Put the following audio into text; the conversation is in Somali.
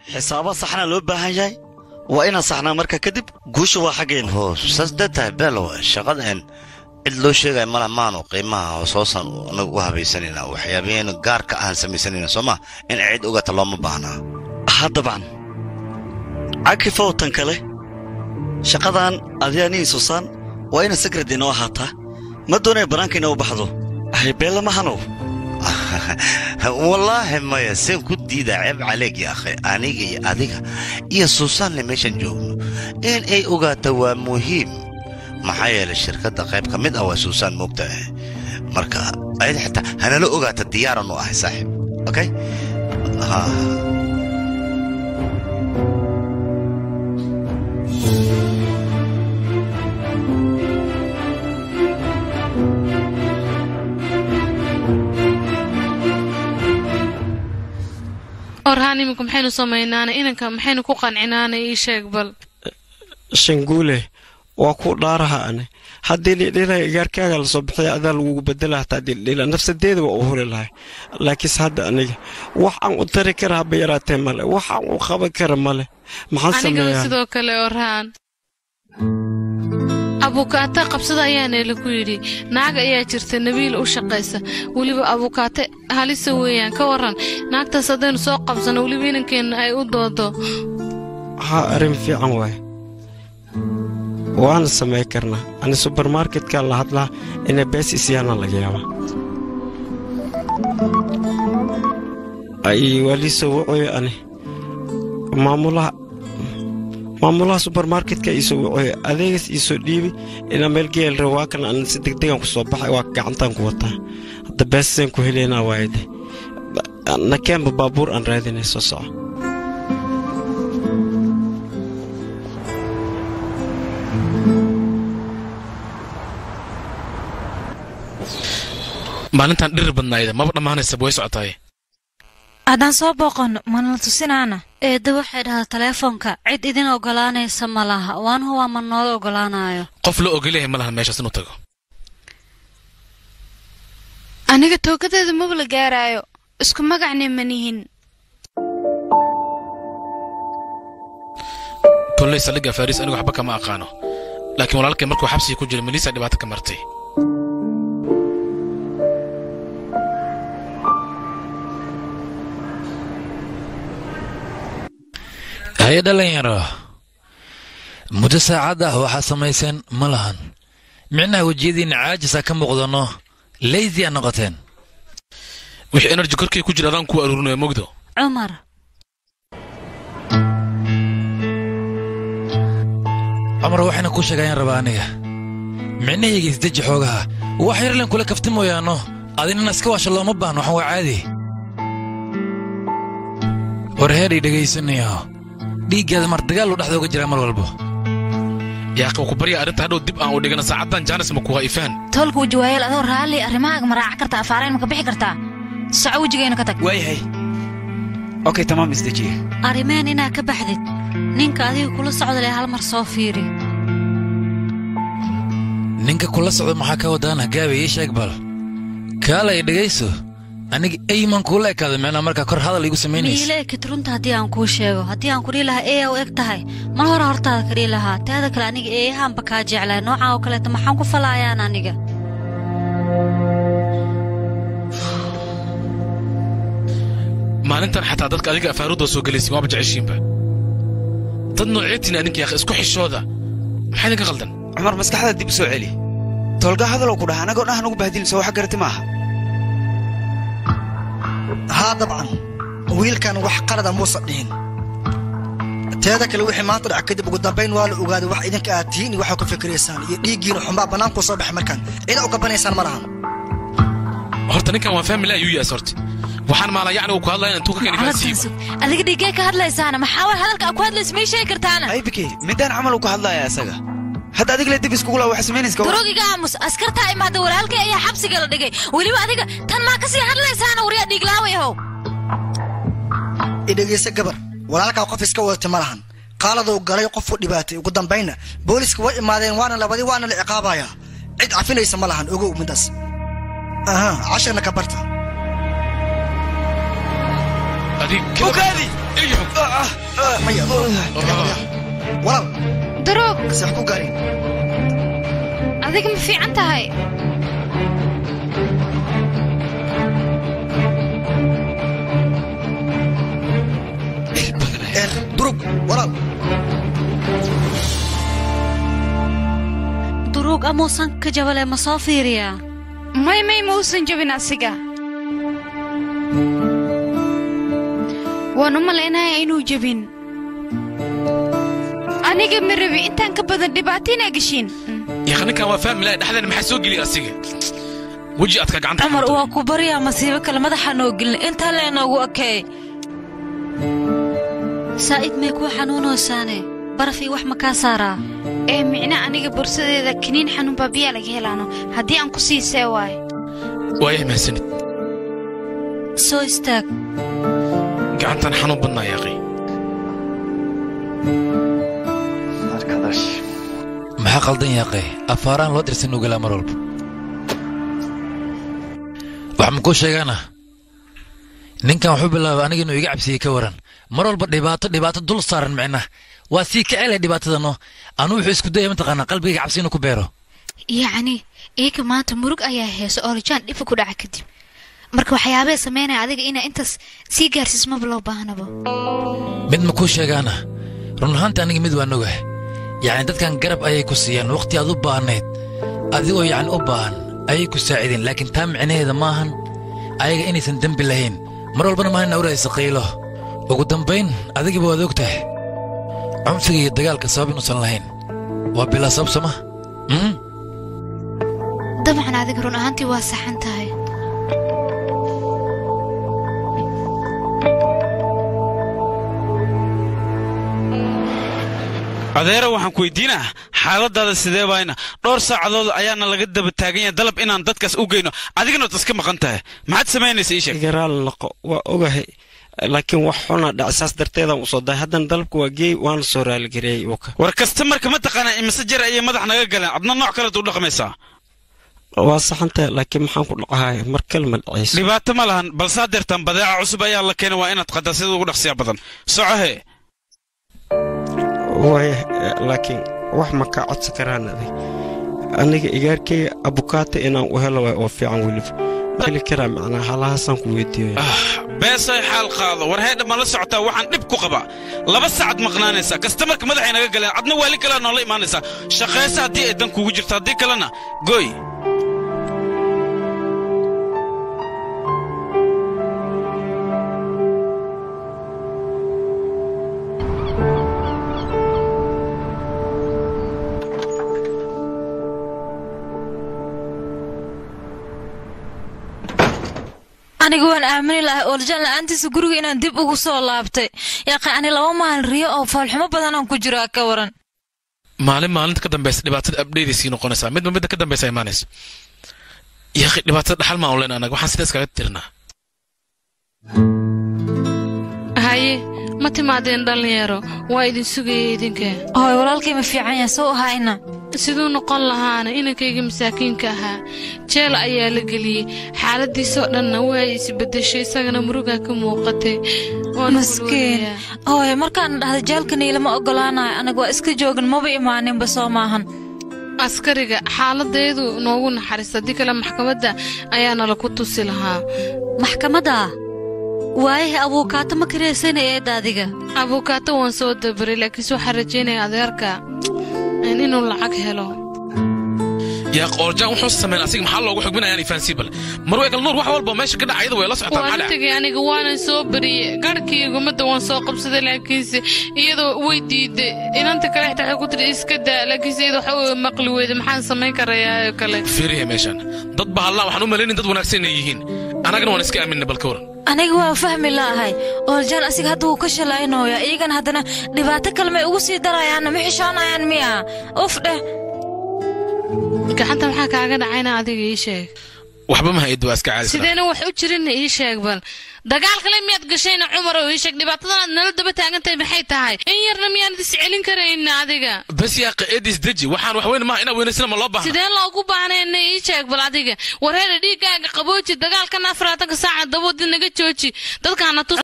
xisaabo saxna loo baahan yahay waa inaan saxnaa marka kadib guusha waa xaggeenna hoo saas dartahay beelo shaqadan cid loo sheegaya mala maanu qiimaha hoosoosan anagu u habaysanayna waxyaabaheenu gaarka ahaan samaysanayna soo ma in cid ogata looma baahnaa ha dabcan cakifow tan kale shaqadan adianii susaan waa ina sagrad inoo ahaataa ma doonaya bannaanka inoo baxdo haybeella mahanow wallaahi maya seen ku diidaa ceeb caleeg ya akhay aniga iyo adiga iyo suusaanle meeshan joogno in ay ogaata waa muhiim maxaa yeelay shirkadda qayb ka mid ah waa suusaan moogta ah marka ayada xitaa hanala ogaata diyaaran u ahay saaxiib okay ha orhaan iminka maxaynu samaynaana inanka maxaynu ku qancinaana ii sheeg bal shanguule waa ku dhaaraha ane haddii dhidhila gaarkaaga lasoo bixiya adaa lagugu bedela hataa dhildhila nafsadeeda waa u huri lahay laakiinse hadda aniga wax aan u tari kara haba yaraatee male wax aan u qaban kara male maxaan anigaba sameeyaa sidoo kale orhaan abukaate qabsada ayaana lagu yidhi naag ayaa jirta nabiil u shaqaysa weliba abukaate halisa weeyaan ka waran naagtaas haddaynu soo qabsano weliba inankeenna ay u doodo haa arrin fiican waay waana samay karnaa ani subermarketka la hadlaa inay bees isyaana laga yaaba ay waa lii soo wacooye ani maamulaha maamulaha subermarketka ii soo wacooye adeegas ii soo dhiibi inaa meel geel rabo waa kan aan si degdegan ku soo baxay waa gacantaan ku wataa hadda beesaseen ku helaynaa waayde nakeenba baabuur aan raadinay soo soco maalintan dhirir badnaayda maba dhammaanaysa way socotaay haddaan soo booqanno mana la tusinaana eedda waxay dhahdaa taleefoonka cid idin oggolaanaysa ma laha waan huwaa ma noola oggolaanayo qof la ogolyahay ma lahan meeshaas inuu tago aniga toogadeeda maba la gaaraayo isku magacne manihin kolley saldhigga fariis anigu waxba kama aqaano laakiin walaalkay markuu xabsiga ku jira melisa dhibaato ka martay haye dhalinyaro muddo saacad ah waxaa samayseen ma lahan micnaha wejiyadiinna caajisa ka muuqdano leydi a noqoteen wixii enerji korkii ku jira adaan kuwa aruurinayo mogdo cumar cumar waxayna kuu sheegayaan rabaa aniga micnahayga isdeji xoogaha wax yarlen kula kafti mooyaano adinana iska waasha looma baahno waxan waa caadi war heedhay dhegaysanayo dhiiggaada mar dagaal uu dhexda uga jiraa mar walbo yaaqi ku barya arrinta hadhow dib aan u dhigana saacaddan jaanis ma kuga ifaan toolka wejiwaayeel adoo raalli arrimahaaga ma raaca kartaa afaarayn ma ka bixi kartaa soco wejigayna ka tag waayahay okay tamaam isdejiye arrimeen inaa ka baxdid ninka adiga kula socda leh hal mar soo fiiri ninka kula socda maxaa ka wadaan hagaabe ii sheeg bal kaalay dhegayso aniga eyman kuula ekaada micnaa markaa kor hadal iigu samaynaysa miile ekid runta haddii aan kuu sheego haddii aan ku dhihi lahaa eeya u eg tahay mar hore hortaada ka dhihi lahaa teeda kale aniga eeyahaanba kaa jeclaa noocaa oo kaleeta maxaan ku falaayaan aniga maalintan xataa dadka adiga afaaruudda soo gelaysin waaba jeceshiinba dad nooceetiin adinka yaaqi isku xishooda maxaa idinka qaldan cumar maskaxda dib u soo celi toolga hadaloo ku dhaha anagoo dhahan ugu bahdilin soo wax garati maaha haa dabcan wiilkan wax qalada muusan dhihin teeda kale wixii maanta dhac kadib ugu dambayn waa la ogaaday wax idinka aad tihiin iyo waxaa ku fikiraysaan iyo dhiiggiina xunbaa bannaankuu soo baxay markaan cida u gabanaysaan ma lahan horta ninkan waa faamili ayuu yaas horta waxaan maalaa yacni uu ku hadlaya intuu ka keni faasiiba adiga dhiiggee ka hadlaysaana maxaa war hadalka aa ku hadlaysa may sheegi kartaana aybike midaan camal uu ka hadlaya isaga hadda adiga le dib iskugu laa wax samaynayska durugiga aamus askartaa imaada walaalkay ayaa xabsiga la dhigay weliba adiga tan maa kasii hadlaysaana waryaa dhiiglaawayahow idhegayse gabar walaalkaa qof iska wadata ma lahan qaaladuu galay qofu dhibaatay ugu dambaynna booliska way imaadeen waana labadi waana la ciqaabayaa cid cafinaysa ma lahan ogow midaas aha casharna ka barta adig ugaadi maya walaal daroog sax ku gaarin adiga ma fiican tahay durug walaal duruug amuusan ka jabale ma soo fiiriyaa may may ma uusan jabin asiga waan u malaynaya inuu jabin aniga ma rabi intaan ka badan dhibaato inaa geshiin yaqa ninkan waa fahmi lahay dhexdeena maxaa soo geliya asiga weji adka gacanta cumar waa ku baryaa masiibo kale madaxa noo gelin intaa leenoogu ekeey saa'id may kuu xanuunoosaane baraf iyo wax ma kaa saaraa ee micna aniga bursadeeda kiniin xanuun baa biyaa laga helaano haddii aan ku siisee waay waayah mahadsanid soo istaag gacantan xanuun badnaa yaaqay maxaa qaldan yaaqe afaaraan loo dirsan ugalaa mar walba wax ma kuu sheegaana ninkan wuxuu bilaabay aniga inuu iga cabsiyey ka waran mar walba dhibaato dhibaato dul saaran micna waa sii ka celay dhibaatadano anuu wuxuu isku dayay mataqaanaa qalbigayga cabsi inuu ku beero yacni iyaga maanta murug ayaa heeso oo rajaan dhifa ku dhaca kadib marka waxyaabee samaynaya adiga inaa intaas sii gaarsiis maba loo baahnaba mid ma kuu sheegaana run ahaanta aniga mid waan ogahay yacni dadkan garab ayay ku siiyaan wakhti aad u baahnayd adigoo yacni u baahan ayay ku saacideen laakiin taa micnaheeda maahan ayaga inaysan dembi lahayn mar walbana maahan awraysa qiilo ugu dambayn adigiba waad og tahay cunfiga iyo dagaalka sabab inuusan lahayn waa bilaa sabab soma dabcan adiga run ahaantii waa saxan tahay adeero waxaan ku weydiinaa xaaladaada sidee baayna dhowr saacadood ayaana laga daba taagan yahay dalab inaan dadkaas u geyno adigana waad iska maqan tahay maxaad samaynaysa ii sheeg igaraal noqo waa ogahay laakiin wax xuna dhac saas darteedaan usoo dahay haddana dalabka waa geey waana soo raaligareeyey uka war kastamarka ma taqaanaa imise jar ayay madax naga galeen adna nooc kalead u dhaqmaysaa waa saxantahay laakiin maxaan ku dhacahaya mar kale ma dhacayso dhibaato ma lahan balse haddeertaan badeeca cusub ayaa la keenay waa inaad qadaa sida ugu dhaqsiya badan socohe waaya laakiin wax ma kaa codsan karaan adig aniga igaarkayga abukaata inaan u helo waay oo fiican weliba heli karaa macnaa halahaasaan ku weydiiyo beesay xaal qaado war heedha ma la socotaa waxaan dhib ku qabaa laba saacad maqnaanaysaa kastamarka madaxay naga galeen adna waali kalea noola imaanaysaa shaqaysa haddii ay dan kugu jirto haddii kalena gooy aniga waan aamini lahay oolajaan la'aantiisa guriga inaan dib ugu soo laabtay yaaqi ani laba maalin riyo oo foolxumo badan aan ku jiraa ka waran maalin maalinta ka dambaysa dhibaatada abdheedaysii noqonaysaa midba midda ka dambaysa imaanaysa yaaqi dhibaatada dhaxal maan ulen anaga waxaan sidaas kaga tirnaa haye ma timaadeen dhallinyaro waa idin sugaya idinka hooy walaalkay ma fiican yahay soo ahayna siduu noqon lahaana inankayga masaakiinka ahaa jeel ayaa la geliyey xaaladiisoo dhanna waa isbedeshay isagana murugaa ka muuqatay maskiin hooy markaan dhahda jaalkani ilama ogolaanayo anaga waa iska joogin maba imaaninba soo maahan askariga xaaladeedu noogu naxariista haddii kale maxkamadda ayaana laku tusi lahaa maxkamadda waayahay abuukaato ma karaysana eedda adiga abuukaato waan soo dabaray laakiinse waxaan rajaynaya adeerka inuu lacag helo yaa qoorjaan wuxuu sameyn asiga maxaa loogu xugminayaan ifaansi bal marweekal nuur wax walba meesha ka dhaca iyada way la socotaa waan maxaa tegay aniga waanan soo bariyey garhkii gumadda waan soo qabsaday laakiinse iyadoo way diiday inanta kale xitaa waxay ku tiri iska daa laakiinse iyada waxa uu maqli weyda maxaan samayn karayaa oo kale fiiriya meeshan dad bahallaa waxaan u malaynin dad wanaagsan inay yihiin annagana waan iska aaminna bal ka waran aniga waan fahmi la'ahay oolajaan asiga hadda wuu ka shalaynooyaa iyagana haddana dhibaato kale may ugu sii darayaanna ma xishoonayaan miya uf dheh gacanta maxaa kaaga dhacayna adiga ii sheeg waxba ma haydu waa iska caadi sideena wax u jirinna ii sheeg bal dagaal kale miyaad gashayna cumar oo ii sheeg dhibaatadan aad nala daba taagantahay maxay tahay in yarna miyaanad is celin karayna adiga bas yaa qaeedis deji waxaan wax weyn maaha inaa weynaysana ma loo baahna sideen loogu baahnayna ii sheeg bal adiga wareera dhiiggaaga qabooji dagaalkan afaratanka saaca daboodi naga jooji dadkaana tus